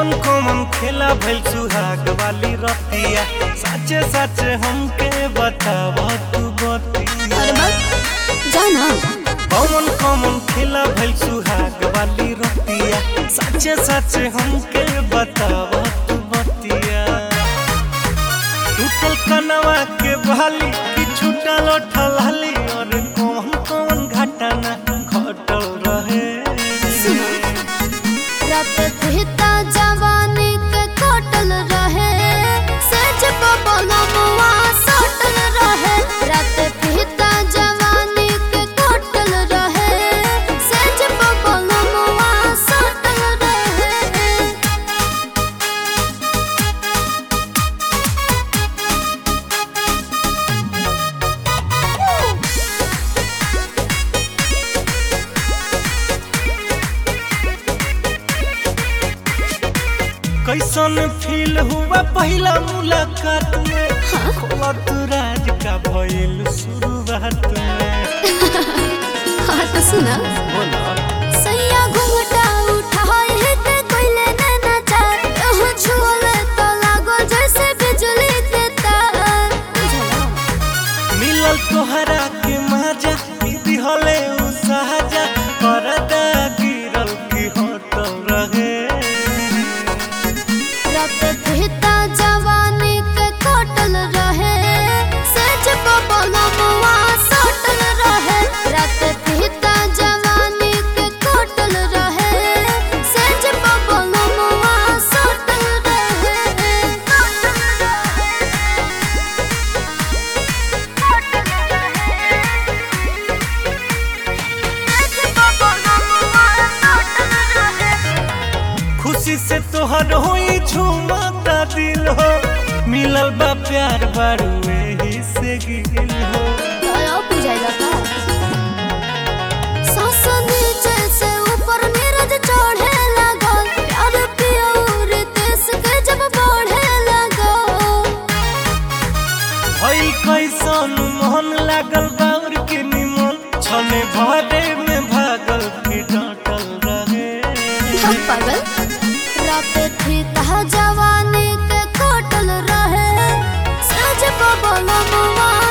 कौन कौन खेला भइल सुहाग वाली रतिया सच्चे सच्चे हमके बताव तू बतिया अरे बा जाना कौन कौन खेला भइल सुहाग वाली रतिया सच्चे सच्चे हमके बताव तू बतिया टूटल कनवा के बहाली कि छूटल ठलाली और कौन कौन घटना घटल रहे सुनो रात कहता जवानी के कटल रहे सेज बबलमुआ सटल रहे रात कहता जवानी के कटल रहे सेज बबलमुआ सटल रहे कैसन फील हुआ पहला मुलाकात में खोलत राज का भइल शुरुआत में हाँ तो सुना बोला सैया घुंघटा उठाए ते कोइले नैना चार यह छुअले तो लागो जैसे बिजली के तार बुझला मिलल तोहरा के मजा दीदी हले उ सहजा परदा गिरल की होटल रहे रात कहता जवानी के कटल रहे सेज बबलमुआ सटल रहे रात कहता जवानी के कटल रहे सेज बबलमुआ सटल रहे खुशी से तोहर होई झूमता दिल हो मिलल बा प्यार बारू एही से गिल हो दया बुझाइला का सांस नीचे से ऊपर नीरज चढ़े लागल प्यार पियोर देश के जब बढ़े लागल भई कैसन मोहन लागल बाउर के निमन छने भरे में भागल की डांटल रहे हम पागल रात थी तह जवानी के कटल रहे सज बबल मुआ